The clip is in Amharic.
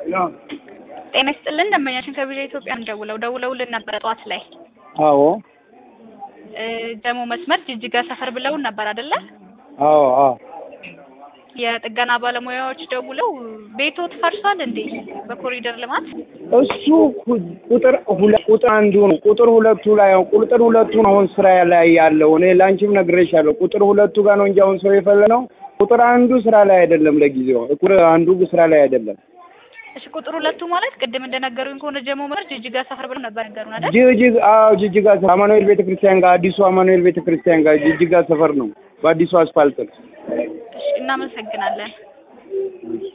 ጤና ይስጥልን ደንበኛችን ከቪዛ ኢትዮጵያ እንደውለው ደውለውልን ነበረ ጠዋት ላይ አዎ እ ደግሞ መስመር ጅጅጋ ሰፈር ብለውን ነበር አይደለ? አዎ አዎ የጥገና ባለሙያዎች ደውለው ቤቶት ፈርሷል እንዴ በኮሪደር ልማት እሱ ኩ- ቁጥር ሁለት ቁጥር አንዱ ነው። ቁጥር ሁለቱ ላይ ነው። ቁጥር ሁለቱ ነው አሁን ስራ ላይ ያለው። እኔ ላንቺም ነግሬሻለሁ። ቁጥር ሁለቱ ጋር ነው እንጂ አሁን ሰው የፈለነው ቁጥር አንዱ ስራ ላይ አይደለም። ለጊዜው ቁጥር አንዱ ስራ ላይ አይደለም። እሺ ቁጥር ሁለቱ ማለት ቅድም እንደነገሩኝ ከሆነ ጀሞ መስመር ጅጅጋ ሰፈር ብለው ነበር ነገሩን አይደል? ጅጅግ አዎ ጅጅጋ ሰፈር አማኑኤል ቤተክርስቲያን ጋር አዲሱ አማኑኤል ቤተክርስቲያን ጋር ጅጅጋ ሰፈር ነው። በአዲሱ አስፋልት ነው። እሺ እናመሰግናለን።